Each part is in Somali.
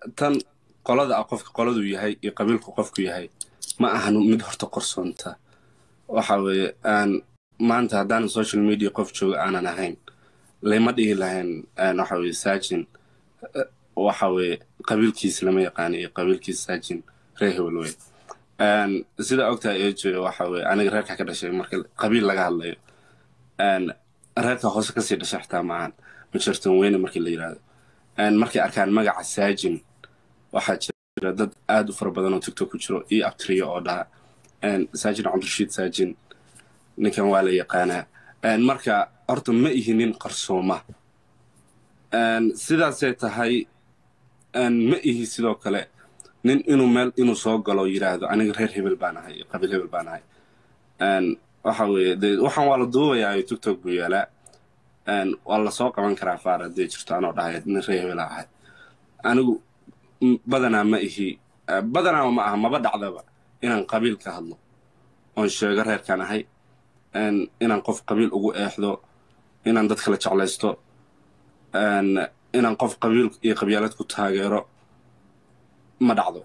tan qolada ah qofka qoladuu yahay iyo qabiilku qofku yahay ma ahan mid horta qorsoonta waxa weeye aan maanta haddaanan social media qof jooga aanan ahayn layma dhihi lahayn waxa weye saajin waxa weye qabiilkiis lama yaqaano iyo qabiilkiis saajin ree hebel wey sida ogtahay ejo waxa weye aniga reerka ka dhashay marka qabiil laga hadlayo reerka hoose kasii dhashay xitaa maahan majartan weyne markii la yidhaahdo markay arkaan magaca saajin waxaa jira dad aad u fara badan oo tiktok ku jiro iyo abtriyo oo dhaha saajin cabdirashiid saajin ninkan waa la yaqaanaa marka horta ma ihi nin qarsooma sidaasay tahay ma ihi sidoo kale nin inuu meel inuu soo galo yidhaahdo aniga reer hebel baan ahay iyo qabiil hebel baan ahay waxa weeye de waxaan waa la duubayaa tiktok buu yaalaa waa lasoo qaban karaa faar haddii jirto anoo dhahay nin reer hebela ahay anigu badanaa ma ihi badanaa ma aha maba dhacdaba inaan qabiil ka hadlo oon sheego reerkaan ahay inaan qof qabiil ugu eexdo inaan dad kala jeclaysto inaan qof qabiil iyo qabyaalad ku taageero ma dhacdo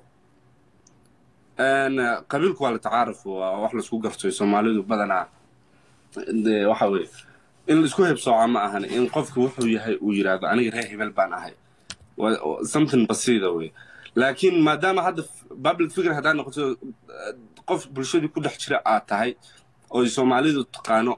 qabiilku waa la tacaaruf waa wax laisku gartoy soomaalidu badanaa de waxa weye in laisku hebsooca ma ahan in qofku wuxuu yahay uu yidhaahdo aniga reer hebel baan ahay something basiida wey laakiin maadaama hadda public figure haddaa noqoto qof bulshadii ku dhex jira aad tahay oy soomaalidu taqaano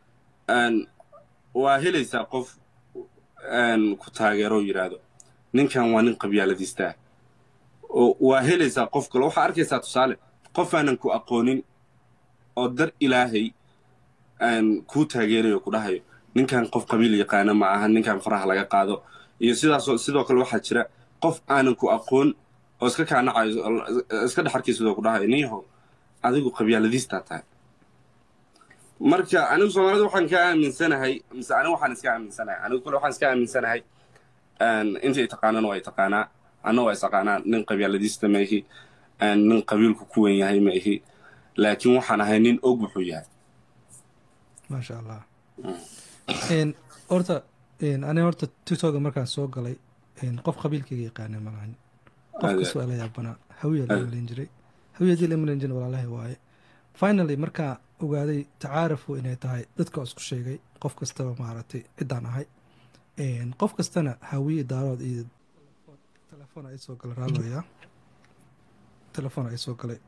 waa helaysaa qof ku taageero yidhaahdo ninkan waa nin qabyaaladiistaa waa helaysaa qof kale waxaa arkaysaa tusaale qof aanan ku aqoonin oo dar ilaahay kuu taageerayo ku dhahayo ninkan qof qabiil yaqaana ma aha ninkan faraha laga qaado iyo sidaasoo sidoo kale waxaa jira qof aanan ku aqoon oo iska kaanacayo iska dhex arkaysidoo ku dhahayo niyahow adigu qabyaaladiistaa tahay marka anigu soomaalida waxaan ka aaminsanahay mise anigu waxaan iska aaminsanahay anigu kule waxaan iska aaminsanahay intay taqaanana waa taqaanaa anna waa isaqaanaa nin qabyaaladiista ma ihi nin qabiilku ku wen yahay ma ihi laakiin waxaan ahay nin og wuxuu yahay maasha allah horta aniga horta tiktoka markaan soo galay qof qabiilkayga yaqaana malahan qof kas waa la yaabanaa hawiya la malin jiray hawiyadii la malin jiray walaalahay waaye finally markaa ogaaday tacaarafu inay tahay dadka isku sheegay qof kastaba maaragtay ciddaan ahay qof kastana hawiye daarood iyo telefoon ay soo galay raaloya telefoon ay soo galay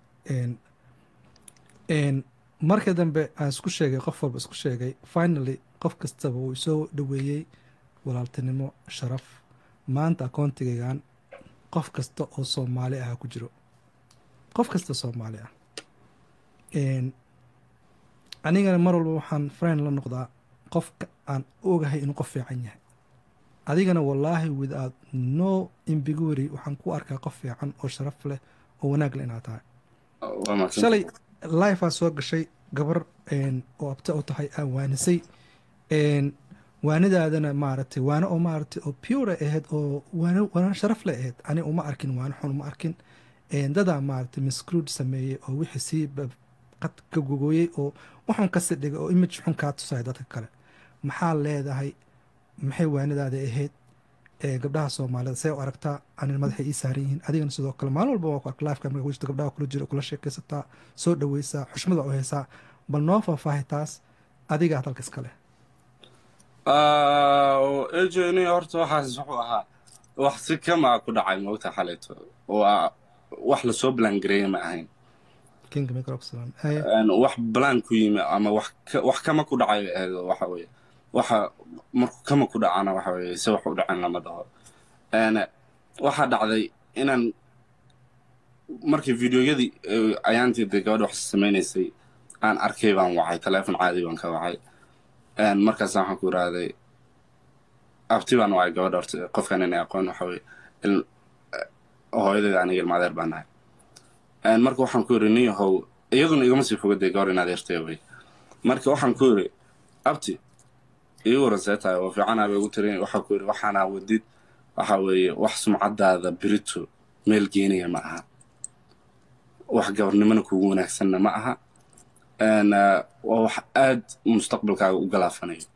marka dambe aan isku sheegay qof walba isku sheegay finally qof kastaba wuu isoo dhoweeyey walaaltinimo sharaf maanta akoontigaygan qof kasta oo soomaali ah ku jiro qof kasta soomaali ah anigana mar walba waxaan friend la noqdaa qofka aan ogahay inuu qof fiican yahay adigana wallaahi without no imbiguary waxaan ku arkaa qof fiican oo sharaf leh oo wanaag leh inaad tahay shalay lifea soo gashay gabar oo abta u tahay aan waanisay waanidaadana maaragtay waano oo maaragtay oo pure ahayd oo waano sharaf leh ahayd ani uma arkin waano xun uma arkin dadaa maaragtay miscruud sameeyey oo wixii sii qad ka gogooyey oo waxun kasi dhigay oo image xun kaa tusaya dadka kale maxaa leedahay maxay waanidaada ahayd gabdhaha soomaalida see u aragtaa anin madaxay ii saaran yihiin adigana sidoo kale maalin walba waa ku arka lifeka marka wejta gabdhaha kula jiro kula sheekaysataa soo dhaweysaa xushmada u haysaa bal noo faahfaahi taas adiga hadalka iska leh ejni horta waxaas wuxuu ahaa wax si kama ku dhacay moogta xalayto waa wax lasoo balangareeya ma ahayn wax balaan ku yimi ama wax kama ku dhacay ahayd waxa weye waxa markuu kama ku dhacana waxa weye se wax u dhacan lama dhaho waxaa dhacday inaan markii videoyadii ayaantii dee gabadha wax samaynaysay aan arkay baan wacay teleefon caadi baan ka wacay markaasa waxaan ku irahday abti baan wacay gabadha horta qofkan inay aqoon waxa weye hooyadeeda aniga ilma adeer baan nahay marka waxaan ku iri nin yahow iyaduna igama sii foga dee gabor in adeertay wey marka waxaan ku iri abti ii waran see tahay oo fiicanaa bay ugu tirin waxaa ku iri waxaanaa wadid waxa weeye wax sumcadaada birito meel geenaya ma aha wax gabarnimona kugu wanaagsanna ma aha waa wax aad mustaqbalkaaga u galaafanayo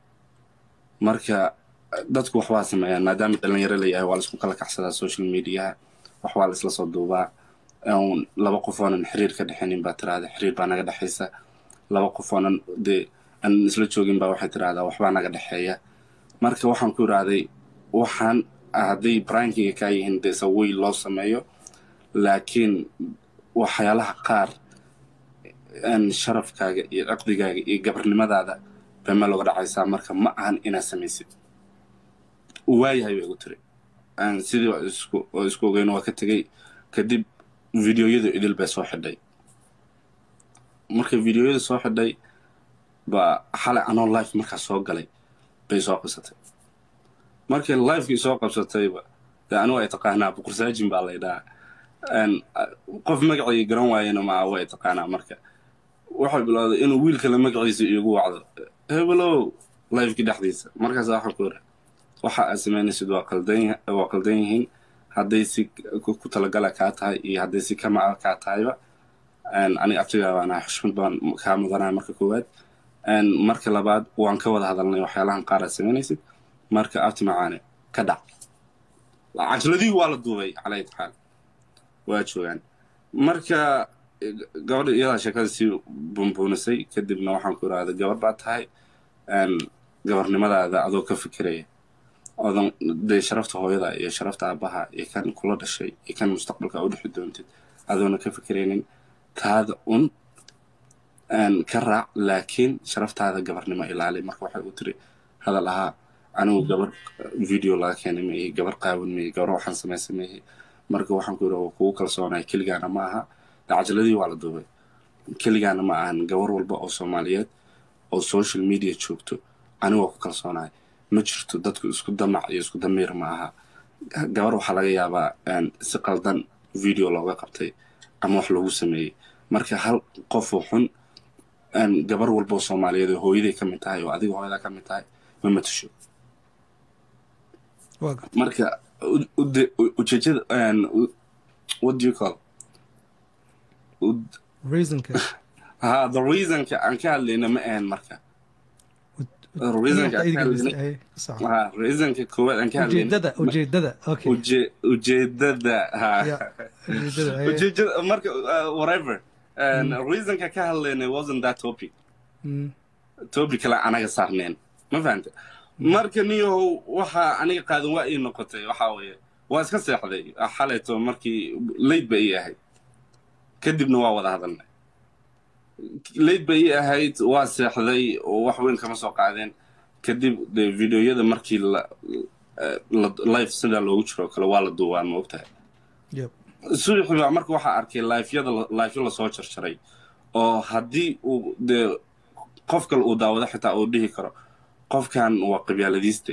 marka dadku waxbaa sameeyaan maadaama dhalinyaro layahay waa laisku kala kacsadaa social mediaha wax waa la isla soo duubaa een, laba qof oonan xiriir ka dhexinin baa tiraahda xiriir baa naga dhexaysa laba qof oonan dee aan isla joogin baa waxay tiraahdaa waxbaa naga dhexeeya marka waxaan ku idhaahday waxaan hadday brankiga kaa yihiin dee sawey loo sameeyo laakiin waxyaalaha qaar een, sharafkaaga iyo ciqdigaaga iyo gabarnimadaada bay meel uga dhacaysaa marka ma ahan inaad samaysid waayahay bay igu tiri Een, sidii waa isku oo isku ogeyn waa ka tegey kadib videoyadu idil bay soo xidhay markay videoyada soo xidhay baa xalay anoo life markaa soo galay bay soo qabsatay markay lifekii soo qabsatayba dee anigu ay taqaanaa boqorsaajin baa laydhahaa Een, a- qof magacii garan waayena maa way taqaanaa marka waxay bilowday inuu wiil kale magaciisa iigu wacdo hebelow lifekii dhexdiisa markaas waxaan ku iri waxa aad samaynaysid waa qaldan ya- waa qaldan yihiin hadday si ku ku talagala kaa tahay iyo hadday si kama ah kaa tahayba Een, aniga abtigaa baan ahay xushmad baan kaa mudanaya marka koowaad Een, marka labaad waan ka wada hadalnay waxyaalahan qaar aad samaynaysid marka abti macaane ka dhac cajiladii waa la duubay calaa xaal waa joogaan marka eh, gabadha iyadaa sheekada sii bunbuunisay kadibna waxaan ku irahda gabar baa tahay Een, gabarnimadaada adoo ka fikiraya odan dee sharafta hooyada iyo sharafta aabaha iyo kan kula dhashay iyo kan mustaqbalka u dhexi doontid adoona ka fikiraynin taada un een, ka raac laakiin sharaftaada gabarnimo ilaali marka waxay u tiri hadal ahaa anigu gabar video laga keenay meehi gabar qaawan meehi gabar waxaan samaysa meehi marka waxaan ku yidhi waa kugu kalsoonahay keligaana ma aha cajaladii waa la duubay keligaana ma ahan gabar walba oo soomaaliyeed oo social media joogto anigu waa ku kalsoonahay ma jirto dadku isku damac iyo isku damiir ma aha gabar waxaa laga yaabaa een, si qaldan video looga qabtay ama wax loogu sameeyey marka hal qofoo xun een, gabar walba oo soomaaliyeed oo hooyaday ka mid tahay oo adiga hooyadaa ka mid tahay ma matasho waa garta marka u- ude- u- ujeedada een, u- what do you call Ud- reasonka ha the reasonka aan ka hadlayna ma ahan marka reasonka aan ka hadlayna ha reasonka koowaad aan ka hadlayna ujeedada ujeedada okay uje- ujeedada ha Yeah. ujeedada eh, ujeedada marka uh, whatever And reasonka ka hadlayna wasn't that topic mm, topic kale anaga saarneen ma fahanta marka niyahow waxa aniga qaadan waa ii noqotay waxaa weeye waa iska seexday xalayto markii late ba ii ahayd kadibna waa wada hadalnay late ba ii ahayd waa seexday oo wax weyn kama soo qaadeen kadib de videoyada markii la la- live sidaa loogu jiro oo kale waa la duubaan ma ogtahay yep subaxi baa marka waxaa arkay lifeyada lifeyo lasoo jarjaray oo haddii uu dee qof kale uu daawado xitaa uu dhihi karo qofkan waa qabyaaladiiste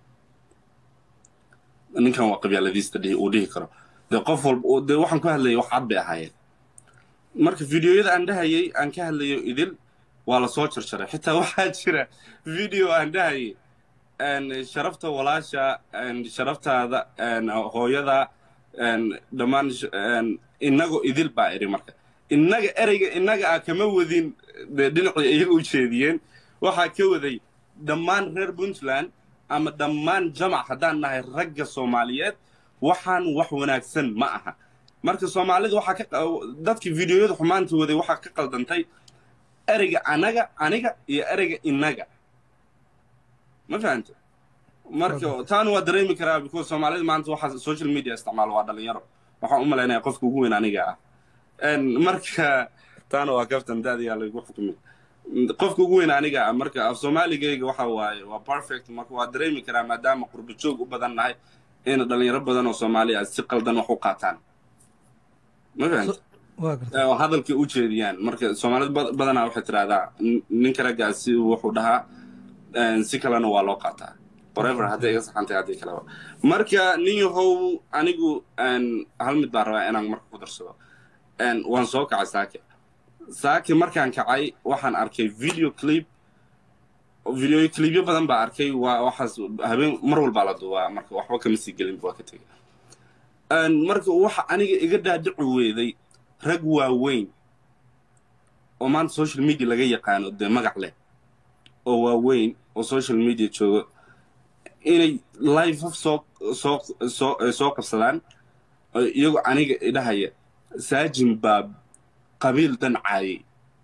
ninkan waa qabyaaladiiste dhihi- uu dhihi karo dee qof walba uu- dee waxaan ku hadlayay wax cad bay ahaayeen marka videoyada aan dhahayay aan ka hadlayo idil waa lasoo jarjaray xitaa waxaa jira video aan dhahayay een, sharafta walaasha een, sharaftaada een, hooyada een, dhammaan sh- een, inagoo idil baa iri marka innaga ereyga innaga ah kama wadin dee dhinacii iyaga u jeediyeen waxaa ka waday dhammaan reer puntland ama dhammaan jamac haddaan nahay ragga soomaaliyeed waxaan wax wanaagsan ma aha marka soomaalida waxaa ka qa- dadkii videoyada xumaanta waday waxaa ka qaldantay ereyga anaga aniga iyo ereyga innaga ma fahanta marka taana waa dareemi karaa because soomaalida maanta waxaa social media isticmaalo waa dhalinyaro waxaan u malaynaya qofka ugu weyn aniga ah En marka taana waa kaftan daadiyaa lagu xukumay qofka ugu weyn aniga ah marka af soomaaligayga waxa waaye waa perfect marka waa dareemi karaa maadaama qurbo joog u badan nahay in dhalinyaro badan oo soomaali ah si qaldan wax u qaataan ma fahanta waa garta oo hadalka u jeediyaan marka soomaalida bad- badanaa waxay tidhahdaa "Nin- ninka raggaa si wuxuu dhahaa een, si kalena waa loo qaataa forever hadday iga saxantay haddii kaleba marka nin yahow anigu een, hal mid baan rabaa inaan marka ku darsado Een, waan soo kacay saake saake markaan kacay waxaan arkay video clip video clipyo badan baa arkay waa waxaas habeen mar walbaa la duubaa marka waxba kama sii gelin waa ka tegay Een, marka waxa aniga iga dhaadhici weeday rag waaweyn oo maanta social media laga yaqaano dee magac leh oo waaweyn oo social media joogo inay live soo soo soo eh, soo qabsadaan oo iyagu aniga idhahaya saajin baa qabiil dhan caayay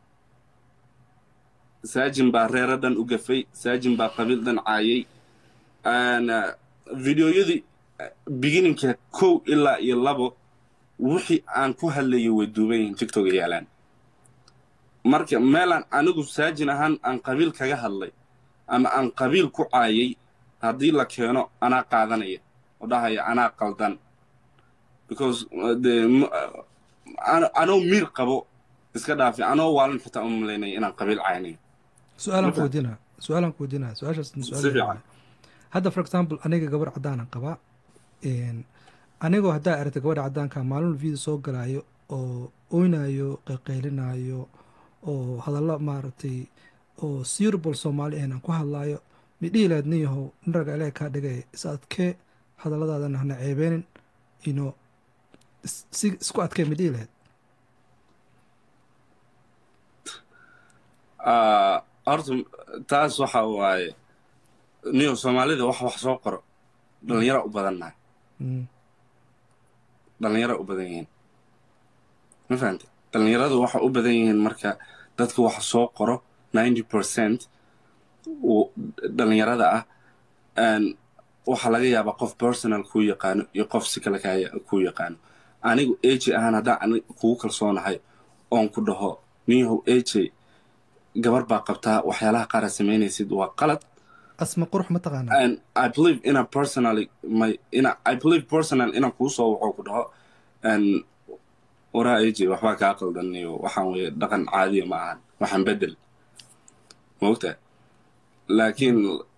saajin baa reero dhan u gafay saajin baa qabiil dhan caayay videoyadii beginninka kow ilaa iyo labo wixii aan ku hadlayay way duuban yihiin tiktok yaalaan marka meelaan anigu saajin ahaan aan qabiil kaga hadlay ama aan qabiil ku caayay haddii la keeno anaa qaadanaya oo dhahaya anaa qaldan because de anoo miir qabo iska dhaafi anoo waalan xitaa uma malaynaya inaan qabiil caynayo su-aalaan ku weydiinaa su-aalaan ku weydiinaa su-aashaas su-aal hadda for example aniga gabar caddaanan qabaa anigoo haddaa aragta gabadha caddaanka maalin video soo galaayo oo oynayo qayqaylinayo oo hadallo maaragtay oo suitable soomaali ahn aan ku hadlaayo midhihi lahayd nin yahow nin raga ilaah kaa dhigay is adkee hadalladaadana hana ceebeenin ino si isku adkee midhihi lahayd horta taas waxa waaye niyo soomaalida wax wax soo qoro dhallinyara u badannahay dhallinyara u badan yihiin ma fahamte dhallinyaradu waxa u badan yihiin marka dadka wax soo qoro ninety percent dhallinyarada ah waxaa laga yaabaa qof personal kuu yaqaano iyo qof si kale kuu yaqaano anigu eji ahaan haddaan anig kugu kalsoonahay oon ku dhaho niyahow eji gabar baa qabtaa waxyaalaha qaara samaynaysid waa qalad asma qurux ma taqaanaa i believe ina personally my ina i believe personal inaan kuu soo waxoo ku dhaho waraa eji waxbaa kaa qaldan iyo waxaan weye dhaqan caadiya ma ahan waxaan bedel maogtaa laakiin